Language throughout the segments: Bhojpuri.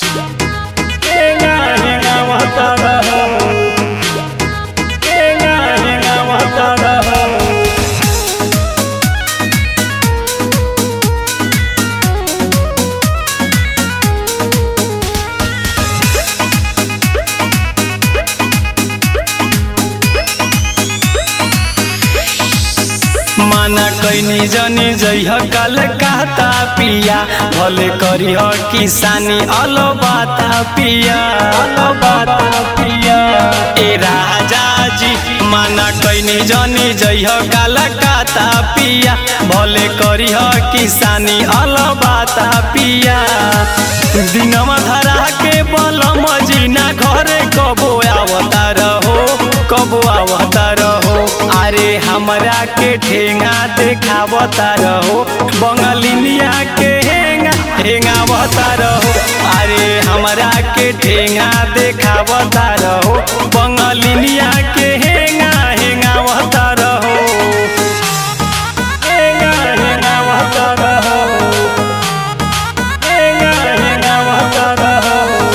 हेंगा हेंगावता रहो हेंगा हेंगावता रहो माना कैनी जनी जइह कल कहता पिया भले करिह किसानी अलो बाता पिया अलो बाता पिया ए राजा जी माना कैनी जनी जइह कल कहता पिया भले करिह किसानी अलो बाता पिया दिनवा धरा के बल मजीना घरे कबो आवता रहो कबो आवता रहो अरे हमरा के ठेंगा देखावता रहो बंगलिनिया के हेंगा हेंगावता रहो अरे हमरा के ठेंगा देखावता रहो बंगलिनिया के हेंगा हेंगावता रहो हेंगा हेंगावता रहो हेंगा हेंगावता रहो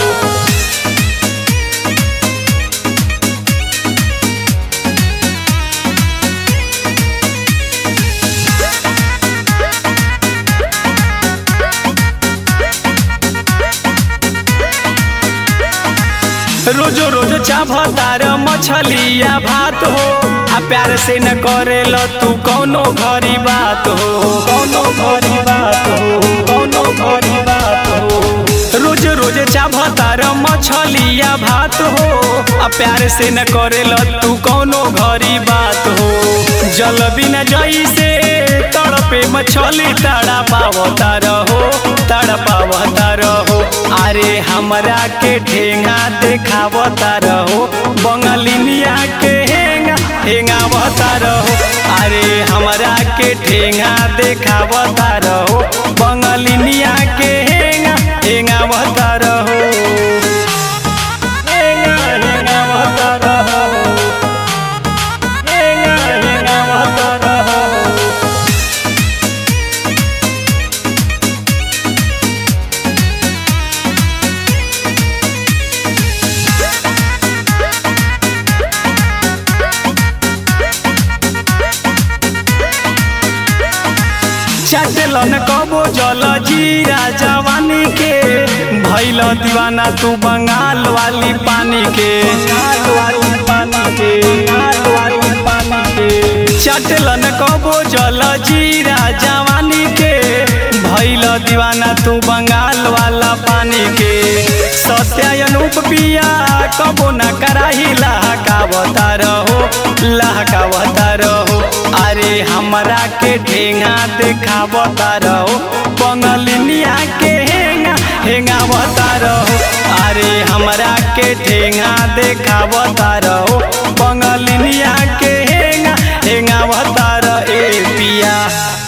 रोजो रोज चाभतार मछलिया भात हो आ प्यार से न करेल तू कौनो घरी बात हो कौनो घरी बात हो कौनो घरी बात हो रोज रोज चाभतार मछलिया भात हो आ प्यार से न करेल तू कौनो घरी बात हो जल बिना जैसे तड़पे मछली तड़ा पावता रहो तड़ा पावता रहो अरे हमरा के ठेंगा देखावता रहो बंगलिनिया के हेंगा हेंगावता रहो अरे हमरा के ठेंगा देखावता रहो बंगलिनिया के हेंगा हेंगावता रहो हेंगा हेंगावता रहो हेंगा हेंगावता रहो चटलन कबो जल जीरा जवानी के भैल दीवाना तू बंगाल वाली पानी के बंगाल वाली पानी के बंगाल वाली पानी के चटलन कबो जल जीरा जवानी के भैल दीवाना तू बंगाल वाला पानी के सत्या अनूप पिया कबो न कराही लहकावता रहो लहकावता रहो अरे हमरा के ठेंगा देखावता रहो बंगलिनिया के हेंगा हेंगावता रहो अरे हमरा के ठेंगा देखावता रहो बंगलिनिया के हेंगा हेंगावता रहो ए पिया